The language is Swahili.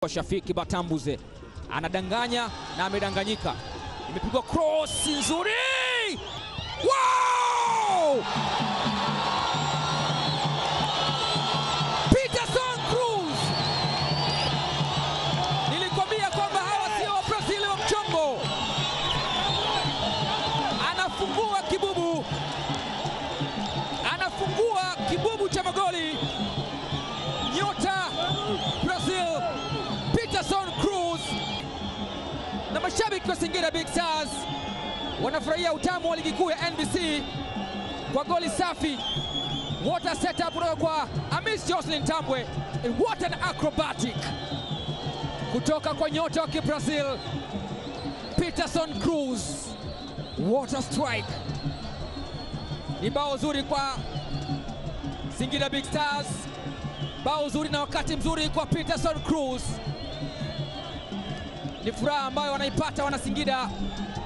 Shafiki Batambuze anadanganya na amedanganyika, imepigwa cross nzuri. Wow! Peterson Cruz, nilikwambia kwamba hawa sio Wabrazili wa mchongo. Anafungua kibubu, anafungua kibubu cha magoli nyota Brazil Peterson Cruz na mashabiki wa Singida Big Stars wanafurahia utamu wa ligi kuu ya NBC kwa goli safi. What a setup kutoka kwa Amis Jocelyn Tambwe. And what an acrobatic kutoka kwa nyota wa Kibrazil Peterson Cruz. What a strike! Ni bao zuri kwa Singida Big Stars, bao zuri na wakati mzuri kwa Peterson Cruz. Ni furaha ambayo wanaipata wana Singida